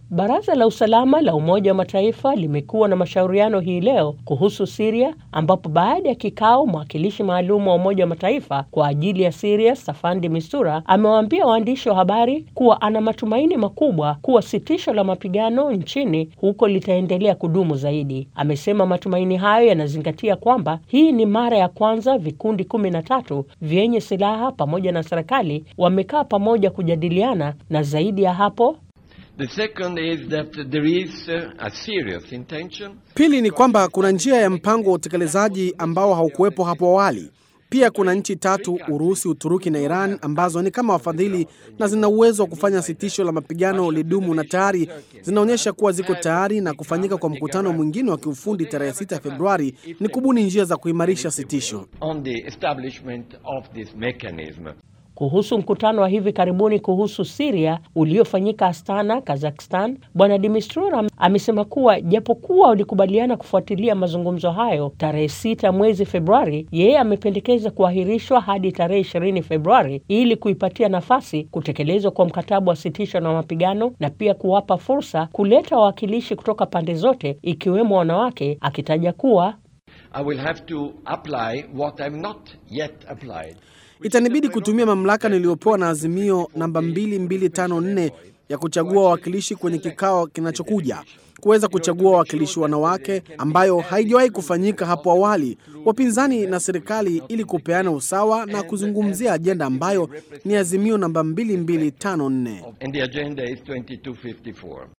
Baraza la usalama la Umoja wa Mataifa limekuwa na mashauriano hii leo kuhusu Siria, ambapo baada ya kikao, mwakilishi maalum wa Umoja wa Mataifa kwa ajili ya Siria Staffan de Mistura amewaambia waandishi wa habari kuwa ana matumaini makubwa kuwa sitisho la mapigano nchini huko litaendelea kudumu zaidi. Amesema matumaini hayo yanazingatia kwamba hii ni mara ya kwanza vikundi kumi na tatu vyenye silaha pamoja na serikali wamekaa pamoja kujadiliana, na zaidi ya hapo The second is that there is uh, a serious intention. Pili ni kwamba kuna njia ya mpango wa utekelezaji ambao haukuwepo hapo awali. Pia kuna nchi tatu, Urusi, Uturuki na Iran, ambazo ni kama wafadhili na zina uwezo wa kufanya sitisho la mapigano lidumu, na tayari zinaonyesha kuwa ziko tayari, na kufanyika kwa mkutano mwingine wa kiufundi tarehe 6 Februari ni kubuni njia za kuimarisha sitisho. on the establishment of this mechanism. Kuhusu mkutano wa hivi karibuni kuhusu Siria uliofanyika Astana, Kazakhstan, Bwana Dimistura amesema kuwa japokuwa walikubaliana kufuatilia mazungumzo hayo tarehe sita mwezi Februari, yeye amependekeza kuahirishwa hadi tarehe ishirini Februari ili kuipatia nafasi kutekelezwa kwa mkataba wa sitisho na mapigano na pia kuwapa fursa kuleta wawakilishi kutoka pande zote ikiwemo wanawake, akitaja kuwa I will have to apply what I've not yet applied. Itanibidi kutumia mamlaka niliyopewa na azimio namba 2254 ya kuchagua wawakilishi kwenye kikao kinachokuja, kuweza kuchagua wawakilishi wanawake, ambayo haijawahi kufanyika hapo awali, wapinzani na serikali, ili kupeana usawa na kuzungumzia ajenda ambayo ni azimio namba 2254. And the agenda is 2254.